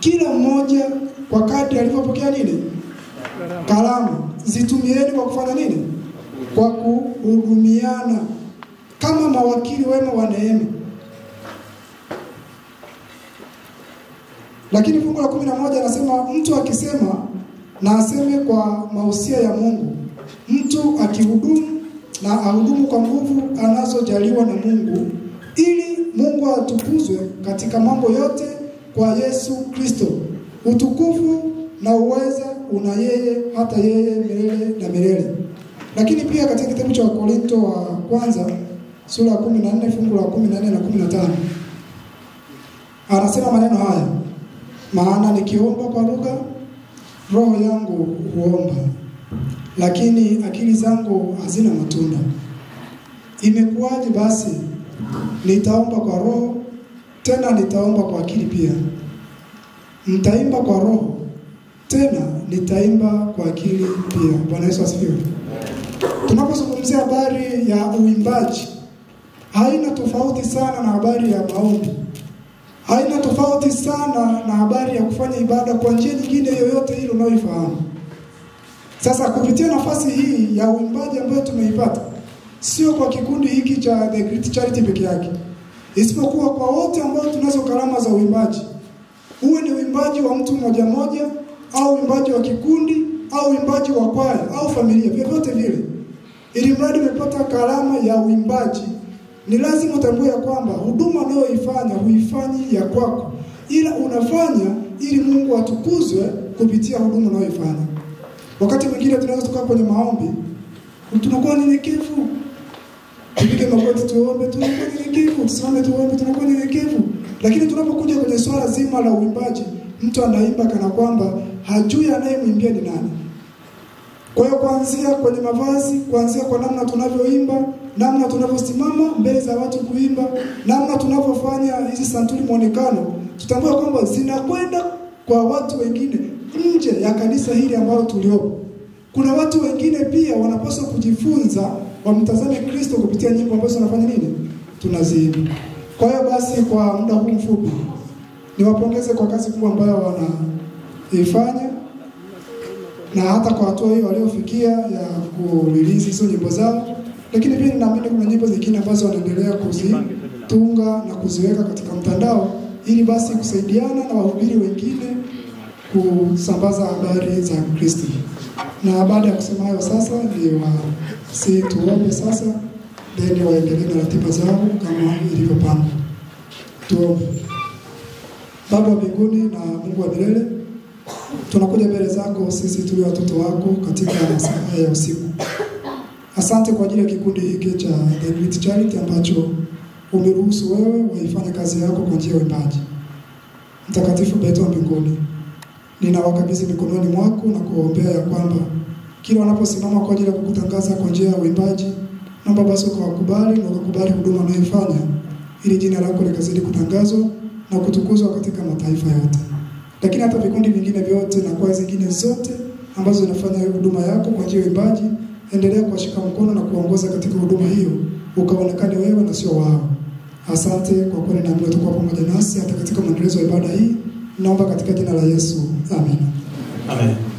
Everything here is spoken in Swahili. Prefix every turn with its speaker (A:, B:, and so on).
A: kila mmoja kwa kadri alivyopokea nini karama, zitumieni kwa kufanya nini? Kwa kuhudumiana kama mawakili wema wa neema. Lakini fungu la kumi na moja anasema mtu akisema na aseme kwa mausia ya Mungu. Mtu akihudumu na ahudumu kwa nguvu anazojaliwa na Mungu, ili Mungu atukuzwe katika mambo yote kwa Yesu Kristo. Utukufu na uweza una yeye hata yeye milele na milele. Lakini pia katika kitabu cha Wakorinto wa kwanza sura ya 14 fungu la 14 na 15 anasema maneno haya, maana nikiomba kwa lugha roho yangu huomba, lakini akili zangu hazina matunda. Imekuwaje basi? Nitaomba kwa roho, tena nitaomba kwa akili pia. Mtaimba kwa roho, tena nitaimba kwa akili pia. Bwana Yesu asifiwe. Tunapozungumzia habari ya uimbaji, haina tofauti sana na habari ya maombi, haina tofauti sana na habari ya kufanya ibada kwa njia nyingine yoyote ile unayoifahamu. Sasa kupitia nafasi hii ya uimbaji ambayo tumeipata, sio kwa kikundi hiki cha The Great Charity peke yake, isipokuwa kwa wote ambao tunazo karama za uimbaji, uwe ni uimbaji wa mtu mmoja mmoja au uimbaji wa kikundi au uimbaji wa kwaya au familia, vyovyote vile, ili mradi umepata karama ya uimbaji, ni lazima utambue ya kwamba huduma unayoifanya huifanyi ya kwako, ila unafanya ili Mungu atukuzwe kupitia huduma unayoifanya. Wakati mwingine tunaweza tukaa kwenye maombi, tunakuwa nyenyekevu, tupige magoti tuombe, tunakuwa nyenyekevu, tusimame tuombe, tunakuwa nyenyekevu. Lakini tunapokuja kwenye swala zima la uimbaji, mtu anaimba kana kwamba hajui anayemwimbia ni nani. Kwa hiyo kuanzia kwenye mavazi, kuanzia kwa namna tunavyoimba, namna tunavyosimama mbele za watu kuimba, namna tunavyofanya hizi santuri muonekano, tutambue kwamba zinakwenda kwa watu wengine nje ya kanisa hili ambalo tuliopo. Kuna watu wengine pia wanapaswa kujifunza wamtazame Kristo kupitia nyimbo ambazo tunafanya nini, tunaziimba. Kwa hiyo basi, kwa muda huu mfupi, niwapongeze kwa kazi kubwa ambayo wanaifanya na hata kwa hatua hiyo waliofikia ya kurelease hizo nyimbo zao, lakini pia ninaamini kuna nyimbo zingine ambazo wanaendelea kuzitunga na kuziweka katika mtandao ili basi kusaidiana na wahubiri wengine kusambaza habari za Kristo. Na baada ya kusema hayo, sasa ni wasi tuombe sasa, then waendelee na ratiba zao kama ilivyopangwa. Tuombe. Baba wa mbinguni na Mungu wa milele, tunakuja mbele zako sisi tulio watoto wako katika saa ya usiku. Asante kwa ajili ya kikundi hiki cha The Great Charity ambacho umeruhusu wewe waifanye kazi yako kwa njia ya uimbaji. Mtakatifu Baba wa mbinguni, ninawakabidhi mikononi mwako na kuwaombea ya kwamba kila wanaposimama kwa ajili ya kukutangaza kwa njia ya uimbaji, naomba basi ukawakubali na ukakubali huduma wanayoifanya, ili jina lako likazidi kutangazwa na kutukuzwa katika mataifa yote. Lakini hata vikundi vingine vyote na kwaya zingine zote ambazo zinafanya huduma yako kwa njia ya uimbaji, endelea kuwashika mkono na kuwaongoza katika huduma hiyo, ukaonekane wewe na sio wao. Asante kwa kweli, naamini utakuwa pamoja nasi hata katika maendelezo ya ibada hii. Naomba katika jina la Yesu, amen.
B: Amen.